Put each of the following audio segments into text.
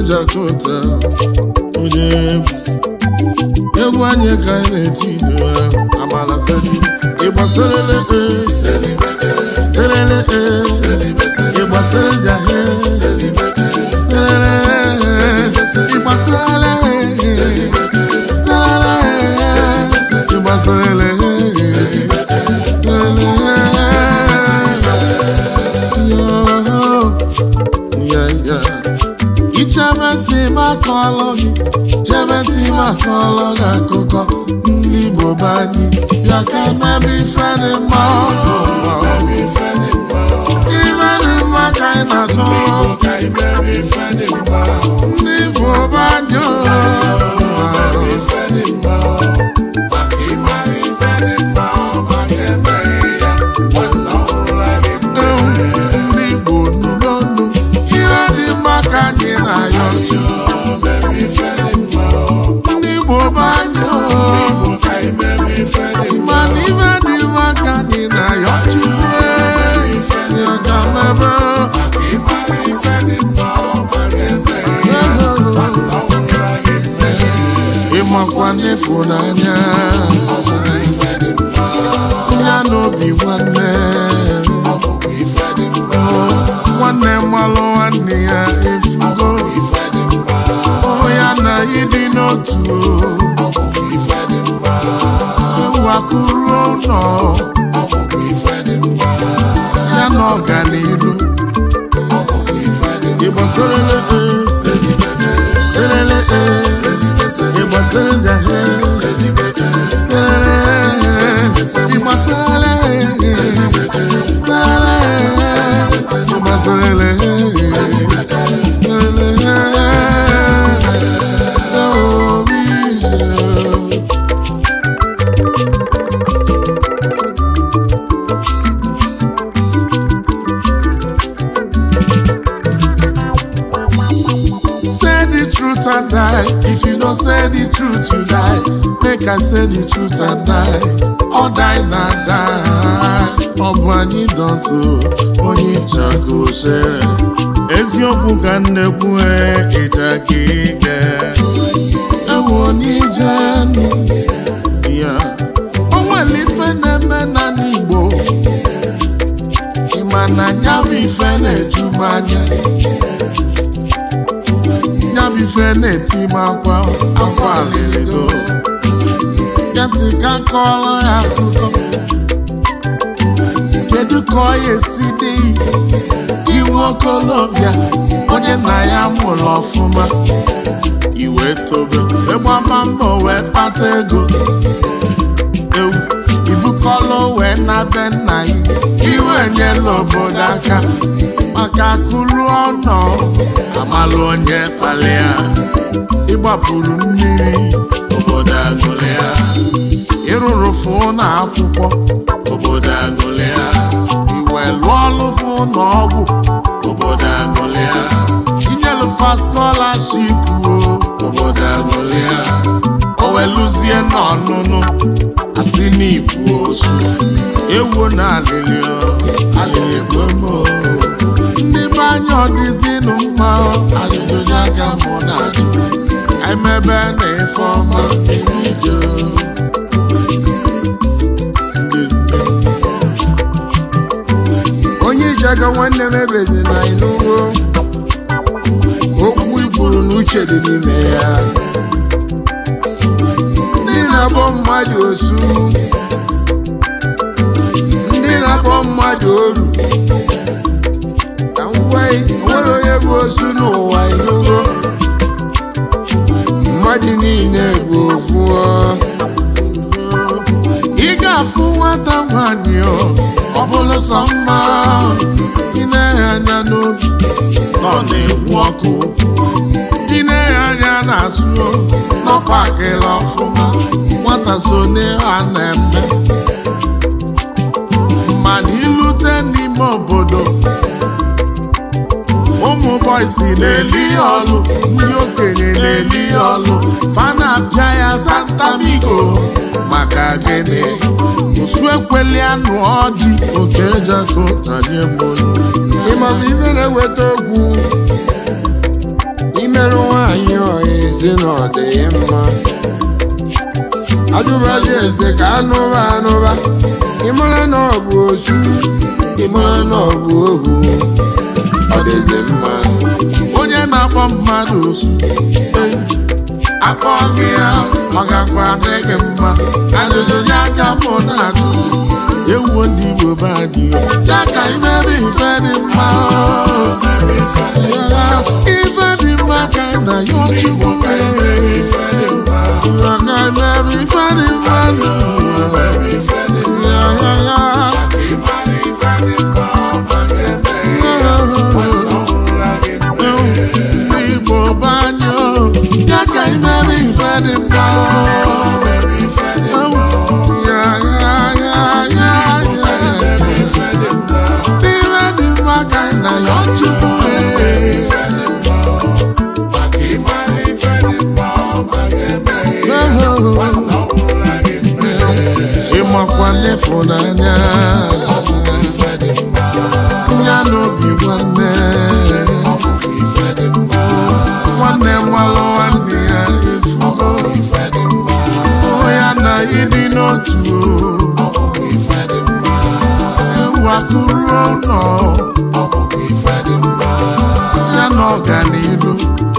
Jakota onye egwu egwu anyị ka anyị na-eti ido amala seli ịgbasarele terele ịgbasara jahe terele ịgbasarele terele ịgbasarele ichebe ntị m akọọlụ gị chebe ntị m akọọlụ gị akụkọ ndị Igbo be anyị bịa ka emebe ife dị mma ọdụ ife dị mma ka anyị na-achọ ndị Igbo be anyị ndị Igbo nụ n'ọnụ ihe dị mma ka anyị na-ayọ ndị Igbo be anyị mana ife dị mma ka anyị na-ayọ Chukwu ya ka mebe ịmakwa n'ịfụnanya ya n'obi nwanne nwanne mmalụ nwanne ya efugo ya na ịdị n'otu ewu akụrụ ụlọ ya na ọganiru ịgbasarele terele ịgbasara zahe ịgbasarele ịgbasarele Say the truth and die. If you don't say the truth, you die. Make I say the truth and die. Or die na die. Ọ bụ anyị dọnso onye ịchaka oche. Eziokwu ka nnekwu ịja ka ike. Ewu onye ije ya. O nwere ife na-eme na n'Igbo. Ị ma na ya bụ ife na-eju m anya. ya bụ ife na-eti m akwa akwa alịrịdo ya ntị ka kọọrọ ya akụkọ kedu ka ọ ya esi dị iwu okolobịa onye nna ya mụrụ ọfụma iwe tobe ịgbama mbọ wee kpata ego ewu ibukọlụ wee na be nna ya iwe nyela obodo aka maka akụrụ ọnọ amalụ onye kpalịa ịgbapụrụ mmiri obodo agụlịa ịrụrụ fụ na akwụkwọ obodo agụlịa iwe lụọ ọlụ fụ na ọgwụ obodo agụlịa inyelufa skọlaship o obodo agụlịa o weluzie n'ọnụnụ asị n'ikwu osu ewu na alịlị alịlị gbomo ndị be anya ọdịzinụ mma ajụjụ aka mụ na ajụ emebe na ife ọma erijo onye iji aka nwanne m ebezi na ịnụgo okwu ikwuru na uche dị n'ime ya ndị na-akpọ mmadụ osu ndị na-akpọ mmadụ oru ka m gwa gị, o nwere onye bụ osu n'ụwa ịnụgo mmadụ niile bụ ofu ọ. ị ga-afụ nwata nwanyị ọ ọ bụrụ sọ mma ị na-enye anya n'obi na ọ na-ekwu ọkụ ị na-enye anya n'azụ n'ọkwa akịla ọfụma nwata so n'ihe a na-eme mana ilute n'ime obodo ụmụ bọysi na-eli ya ọlụ ndị okenye na-eli ya ọlụ fa na-apịa ya santamigo maka gịnị osu ekweli anụ ọdị oke jakotanye mbolu ịmabụ ife na-eweta okwu ị imerụ nwaanyị ọha ezi na ọ dị mma ajụbazi eze ka anụba anụba ịmara na ọ bụ osu ịmara na ọ bụ ohu ọ dịzi mma onye na-akpọ mmadụ osu eh, akpọ gị ya ọ gakwa adị gị mma ajụjụ ya ka mụ na-ajụ ewuo ndị Igbo be anyị o. ya ka imebe ife dị mma ife dị mma ka na ya Chukwu ya ka imebe ife dị mma ya ya ya Igbo banyo ya ka imebe ife dị mma ya ya ya ya ya ife dị mma ka na ya Chukwu ịmakwa n'ịfụnanya ya n'obi nwanne nwanne nwalụ nwanne ya efugo ya na ịdị n'otu ewu akụrụ ụlọ ya na ọganihu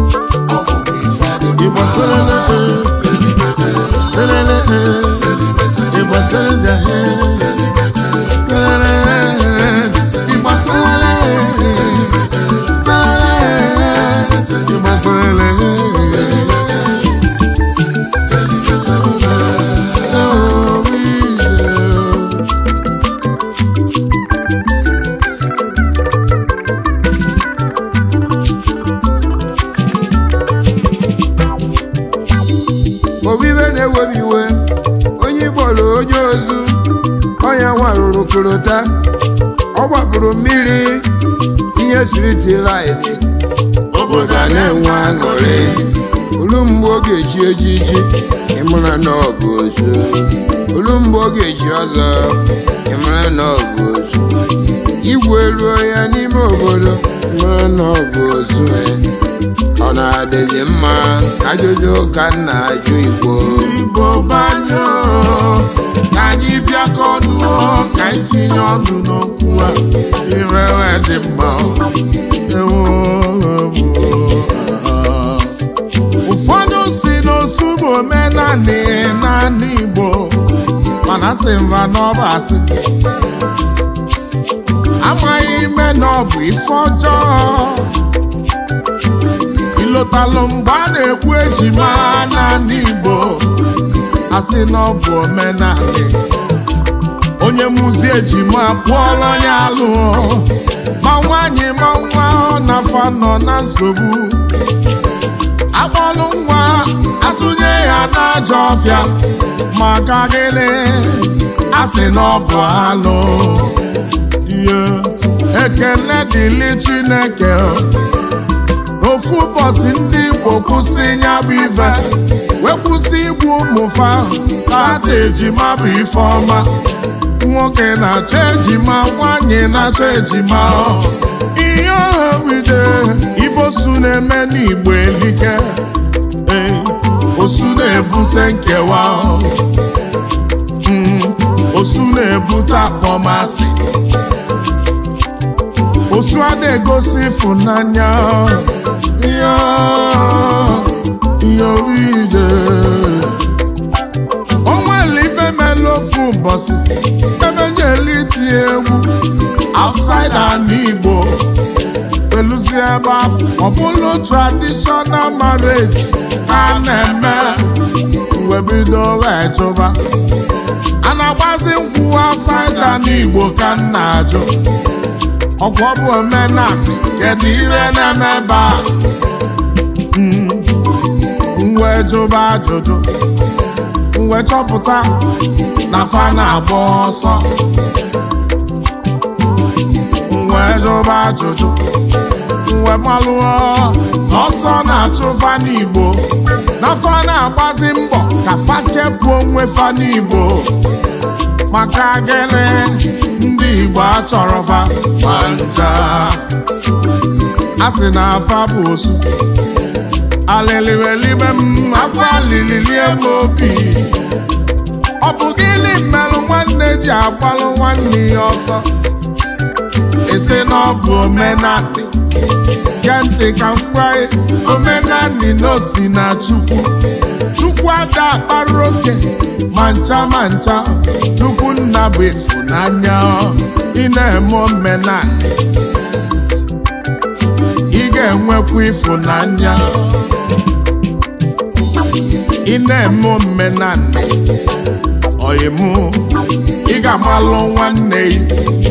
Igbo selele selele Igbo selele Igbo selele Igbo selele obibe na-ewebi iwe onye ịkpọrọ onye ozu ọnya nwarụrụ korota ọ gbapụrụ mmiri ihe siritilaidi obodo a na-enwe aṅụrị olu mgbe ọ ga-eji ejiji ịmara na ọ bụ ozu olu mgbe ọ ga-eji ọzọ ịmara na ọ bụ ozu igwe ruo ya n'ime obodo ịmara na ọ bụ ozu ọ na-adịghị mma ajụjụ ka m na-ajụ igbo Igbo banyo ka anyị bịakọ ọnụ ka anyị tinye ọnụ n'okwu a irewe dị mma ewo ụfọdụ si n'osu bụ omenanị naanị Igbo mana sị mba n'ọba asị amaghị ime na ọ bụ ife ọjọọ ịlọtalụ mgbe a na-ekwu ejima n'ala Igbo asị na ọ bụ omenala onye mụzi ejima kpụọrọ ya alụ ma nwaanyị ma nwa ọ na-afa nọ na nsogbu akpọlụ nwa atụnye ya n'ajọ ọfịa maka gịnị asị na ọ bụ alụ ihe ekele dịlị Chineke ofu ụbọchị ndị Igbo kwụsị ya bụ ife wee kwụsị igbu ụmụfa tata ejima bụ ife ọma nwoke na-achọ ejima nwanyị na-achọ ejima ihe ọha wide ifosu na-eme n'Igbo elike ee osu na-ebute nkewa Mm, osu na-ebute akpọmasị osu a na-egosi ịfụnanya ya ya ije o nwere ife mere ofu ụbọchị ebe njeli tie egwu outside ala Igbo eluzi ebe ahụ ọ bụrụ traditional marriage a na-eme wee bido wee jụba a na-agbazi nkwụ outside ala Igbo ka m na-ajụ ọgwụ ọ bụ omenala kedu ire na-eme ebe a mwe jụba ajụjụ mwe chọpụta na fa na-agba ọsọ mwe jụba ajụjụ mwe malụọ na ọsọ na-achụ fa n'Igbo na fa na-agbazi mbọ ka fa kepụ onwe fa n'Igbo maka gịnị ndị Igbo achọrọ fa ma ncha a sị na afa bụ osu alịlịwelibe m akwa alịlịlie m obi ọ bụ gịnị merụ nwanne ji agbalụ nwanne ya ọsọ esi na ọ bụ omenanị gee ntị ka m gwa gị omenanị na osi na chukwu chukwu ada akpara oke ma ncha ma ncha chukwu nna bụ ịfụnanya ị na-eme omenanị ị ga-enwekwa ịfụnanya ị na-eme omenanị ọyịmụ ị ga-amalụ nwanne gị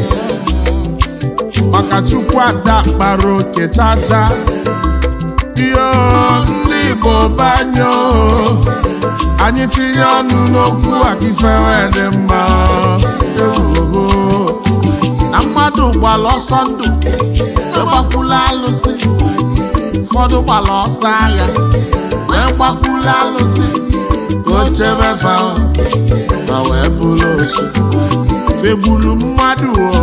maka chukwu ada kpara oke chacha iyo ndị igbo banyo anyị tinye ọnụ n'okwu akifere dị mma ewoho na mmadụ gbara ọsọ ndụ egbakwula alụsị ụfọdụ gbara ọsọ agha wee gbakwula alụsị ka o chebe fa ma wee bụrụ osu fegburu mmadụ o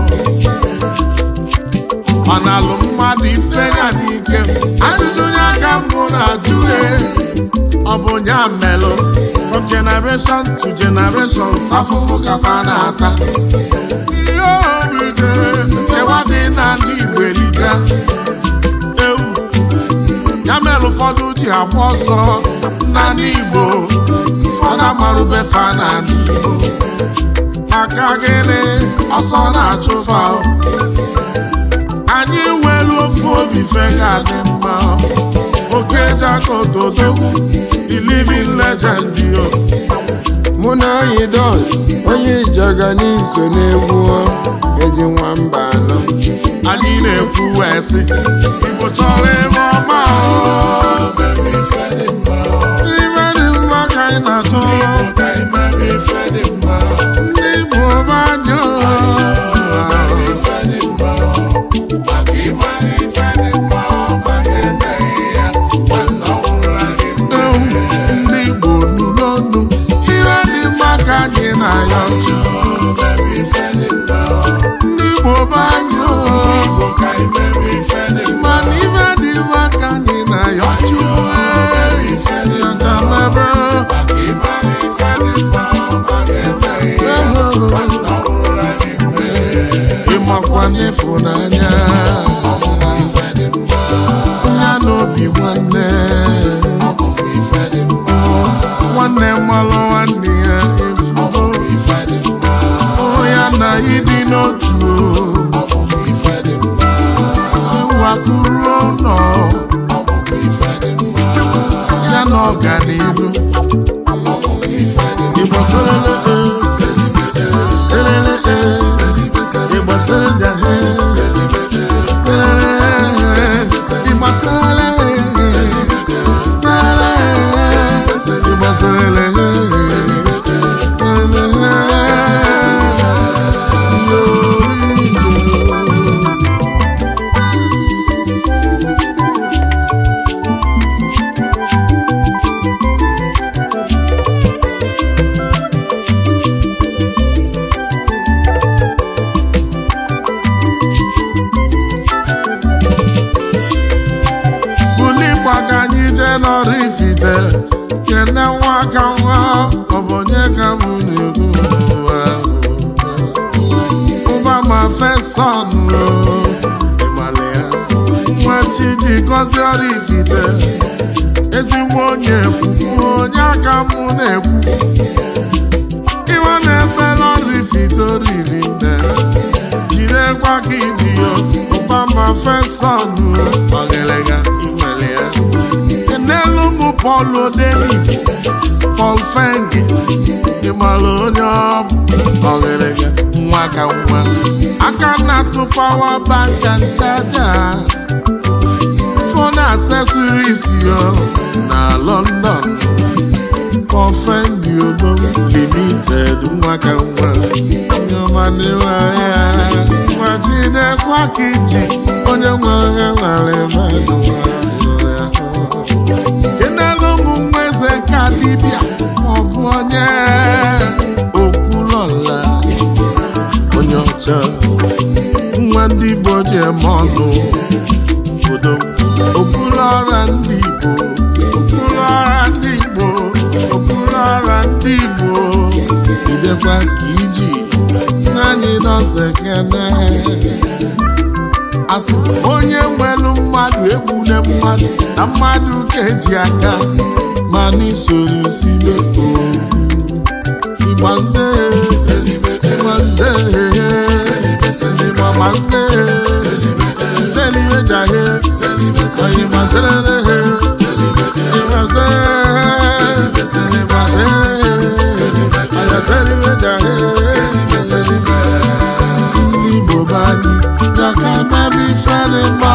ọ na-alụ mmadụ ife ya n'ike ajụjụ onye aka mbụ na-ajụ e ọ bụ ya melụ from generation to generation afụfụ kafa na-ata ihe obi jere nkewa dị n'ala Igbo eliga ewu ya mere ụfọdụ ji agba ọsọ n'ala Igbo ụfọdụ amarụbefa n'ala Igbo maka gịnị ọsọ na-achụfa anyị nwere ofu obi fega dị mma oke jakotodogwu the living legend yo mụ na anyị dos onye ijaga n'iso n'egwu ezi nwamba anọ anyị na-ekwu wee sị igbo chọrọ ebe ọma o. ife dị mma ka anyị na-achọ ndị igbo banyo ndị igbo nụ n'ọnụ ihe dị mma ka anyị na-ayọ ndị igbo banyo mana ife dị mma ka anyị na-ayọ chukwu yatamebe ịmakwa n'ịfụnanya ya n'obi nwanne nwanne mmalụ nwanne ya efugo ya na ịdị n'otu wakuru ụlọ ya na ọganihu Igbo serele serele Igbo serele Igbo serele Igbo serele buli gbaga anyị jee n'ọrụ ifite kene nwa aka nwa ọ bụ onye ka m na-ekwu ụwa ụba ma feson ịgbalị ya nwa chi ji gọzie ọrụ ifite ezigbo onye ekwu onye aka m na-ekwu iwe na-eme n'ọrụ ifite oriri nne jirekwa ka iji ya ụba ma feson ọgịlịga inwere ya n'elu ụmụ Paul Odeni Paul Fengi ịmara onye ọ bụ ọgịrịga nwa ka nwa aka na-atụ pawa banka nchaja fon accessories yo na London Paul Fengi Odo Limited nwa ka nwa nyọmaniwere ya nwa jidekwa ka iji onye nwere ya nwere mmadụ nwere ya kenelu ụmụ nwa eze ka dibịa maọbụ onye okwulọla onye ọcha nwa ndị Igbo ji eme ọnụ odo okwulọra ndị Igbo ndị Igbo okpuru ọra ndị Igbo idekwa ka iji naanị nọọsụ ekene asị onye nwelu mmadụ egbune mmadụ na mmadụ ka eji aka ma n'isoro sibe igbanze igbanze igbanze selibe jahe oyimazelele igbanze igbanze ayaselibe jahe ndị Igbo bani yaka mebi fere mma